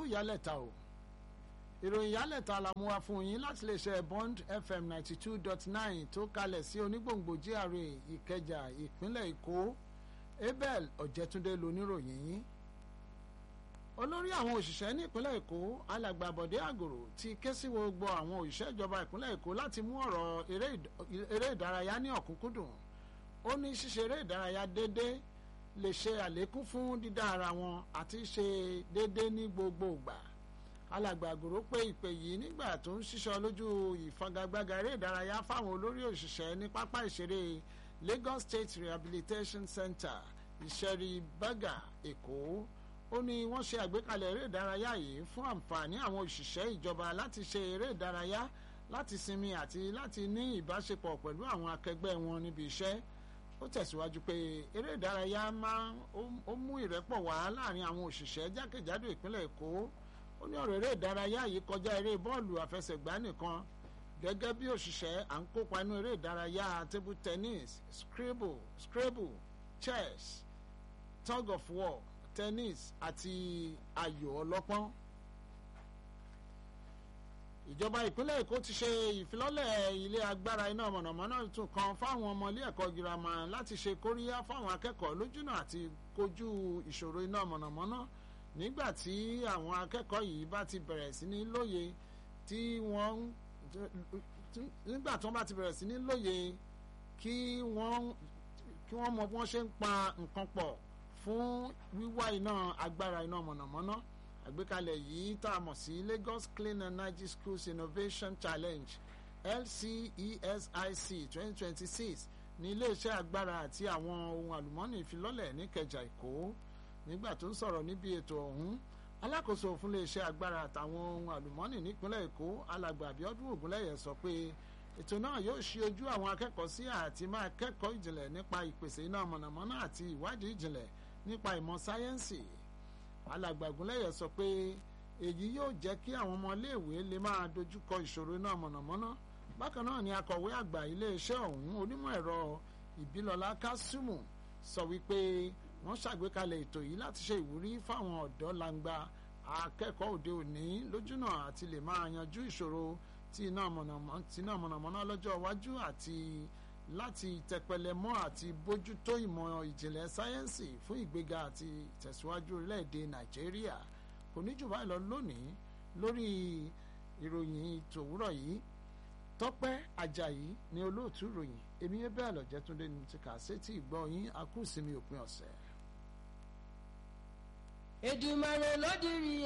ìyálẹ̀ta o ìròyìn ìyálẹ̀ta la mú wá fún yín láti lè ṣe bond fm ninety two dot nine tó kalẹ̀ sí onígbòǹgbò GRA ìkẹjà ìpínlẹ̀ èkó abel ọ̀jẹ̀túndé loníròyìn yín olórí àwọn òṣìṣẹ́ ní ìpínlẹ̀ èkó alàgbà bọ̀dé àgòrò ti ké sí gbogbo àwọn òṣìṣẹ́ ìjọba ìpínlẹ̀ èkó láti mú ọ̀rọ̀ eré ìdárayá ní ọ̀kúnkúndùn ó ní ṣíṣe eré ìdárayá déédéé lè ṣe àlékún fún dídá ara wọn àti ṣe déédéé ní gbogbo ìgbà alàgbà àgòrò pé ìpè yìí nígbà tó ń ṣiṣọ́ lójú ìfagagbága eré ìdárayá fáwọn olórí òṣìṣẹ́ ní pápá ìṣeré Lagos State Rehabilitation Center ìṣẹ́rí bága èkó ó ní wọ́n ṣe àgbékalẹ̀ eré ìdárayá yìí fún àǹfààní àwọn òṣìṣẹ́ ìjọba láti ṣe eré ìdárayá láti sinmi àti láti ní ìbáṣepọ̀ pẹ̀lú àwọn akẹgbẹ́ wọn níbi iṣẹ́ ó tẹ̀síwájú pé eré ìdárayá máa ó mú ìrẹ́pọ̀ wá láàrin àwọn òṣìṣẹ́ jákèjádò ìpínlẹ̀ èkó ó ní ọ̀rọ̀ eré ìdárayá yìí kọjá eré bọ́ọ̀lù àfẹsẹ̀gbá nìkan gẹ́gẹ́ bí òṣìṣẹ́ à ń kópa inú eré ìdárayá table tennis scrabble scrabble chess tug of war tennis àti ayò ọlọ́pọ́n. ìjọba ìpínlẹ̀ èkó ti ṣe ìfilọ́lẹ̀ ilé agbára iná mọ̀nàmọ́ná tún kan fáwọn ọmọ ilé ẹ̀kọ́ girama láti ṣe kóríyá fáwọn akẹ́kọ̀ọ́ lójúnà àti kojú ìṣòro iná mọ̀nàmọ́ná nígbà tí àwọn akẹ́kọ̀ọ́ yìí bá ti bẹ̀rẹ̀ sí ní lóye tí wọ́n nígbà tí wọ́n bá ti bẹ̀rẹ̀ sí ní lóye kí wọ́n kí wọ́n mọ bí wọ́n ṣe ń pa nǹkan pọ̀ fún wíwá iná agbára iná mọ̀nàmọ́ná àgbékalẹ̀ yìí tá a mọ̀ sí Lagos Clean Energy Schools Innovation Challenge LCESIC 2026 ní iléeṣẹ́ agbára àti àwọn ohun àlùmọ́ọ́nì ìfilọ́lẹ̀ níkẹjà Èkó nígbà tó ń sọ̀rọ̀ níbi ètò ọ̀hún alákòóso fún iléeṣẹ́ agbára àtàwọn ohun àlùmọ́ọ́nì nípínlẹ̀ Èkó alàgbà Abíọ́dún Ògúnlẹ̀yẹ sọ pé ètò náà yóò ṣí ojú àwọn akẹ́kọ̀ọ́ sí àti máa kẹ́kọ̀ọ́ ìjìnlẹ̀ nípa ìpèsè iná mọ̀nàmọ́ná àti ìwádìí ìjìnlẹ̀ nípa ìmọ̀ sáyẹ́ǹsì alàgbà Ògúnlẹ̀yẹ sọ pé èyí yóò jẹ́ kí àwọn ọmọléèwé lè máa dojúkọ ìṣòro iná mọ̀nàmọ́ná bákan náà ni akọ̀wé àgbà iléeṣẹ́ ọ̀hún onímọ̀ ẹ̀rọ ìbílọ́lá kásùmù sọ wípé wọ́n ṣàgbékalẹ̀ ètò yìí láti ṣe ìwúrí fáwọn ọ̀dọ́ langba akẹ́kọ̀ọ́ òde òní lójúnà àti lè máa yanjú ìṣòro tí iná mọ̀nàmọ́ná lọ́jọ́ iwájú àti láti tẹpẹlẹ mọ́ àti bójútó ìmọ̀ ìjìnlẹ̀ sáyẹ́ǹsì fún ìgbéga àti ìtẹ̀síwájú orílẹ̀-èdè nàìjíríà kò ní jù báyìí lọ lónìí lórí ìròyìn tòwúrọ̀ yìí tọ́pẹ́ ajayi ni olóòtú ìròyìn èmi yẹn bẹ́ẹ̀ lọ́jẹ́ túndé ní ti kà sétí ìgbọ́ yín akúùsinmi òpin ọ̀sẹ̀. Èdùmàrè ló dirí